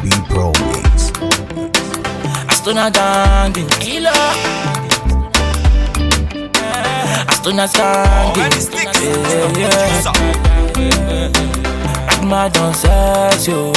B Pro Mix. Astuna Dandy Killer Astuna Dandy yeah, yeah. Agma don't sex you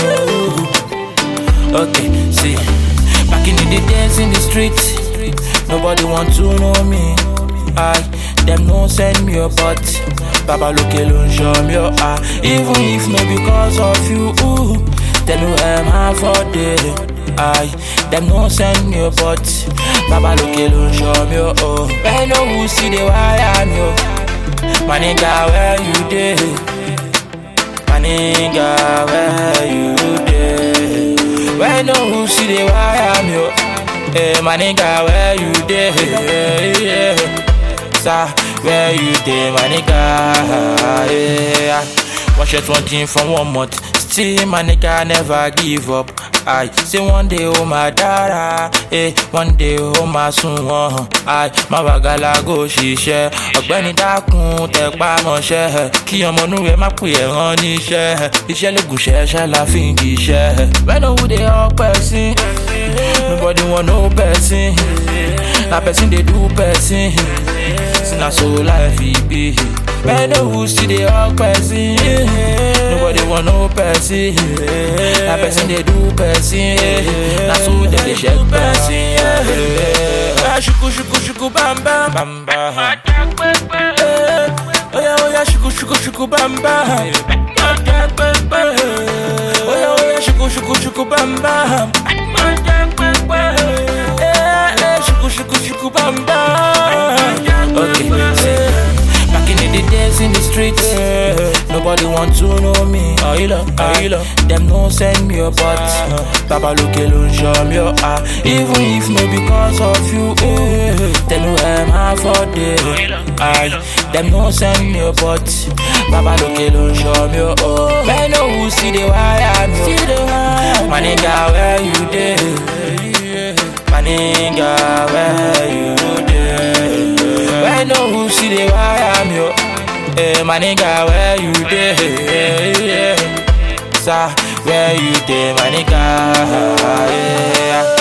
Okay, see Back in the days in the streets Nobody want to know me I Them no send me a butt Baba look alone show me your eye Even if no because of you ooh, Tell me where am I for day I Them no send me a butt Baba look alone show me your oh I know who see the why I'm yo My nigga where you dey My nigga where you dey Where no who see the why I'm yo Hey, my nigga, where you dey? Yeah, Sir, where you dey, my nigga? Yeah. Watch it one thing from one month. Still, my nigga never give up. I say one day, oh my dada. Eh, one day, oh my son. I my bagala go ṣiṣẹ́. Ọ̀gbẹ́ni dákun tẹpá mọ́ṣẹ́. Kí ọmọ inú rẹ̀ má pè é rán níṣẹ́. Iṣẹ́ ló gùn ṣẹ́ṣẹ́ la fi ń jíṣẹ́. When who dey help person? Nobody want no person. Na person dey do person. See na so life e be. When who still dey help person? Nobody want no person. Na person dey do person. Na so dem dey check person. Oya shuku shuku shuku bam bam bam bam. Oya oya shuku shuku shuku bam bam. Oya oya shuku shuku shuku bam bam. Eh, eh, Shuku shuku shuku bam bam. Okay, see. Back in the days in the streets, nobody want to know me. Oh, you love, oh, you love. Them no send me a butt. Baba look alone, show me your eye. Even if no because of you, ooh, tell me where am I for day. Aye, them no send me a butt. Baba look alone, show me your oh. Man, no who see the why I'm here. My nigga, where you dey? My nigga, where you dey? Where no who see the why I'm yo? Hey, my nigga, where you dey? Sir, where you dey, my nigga? Yeah.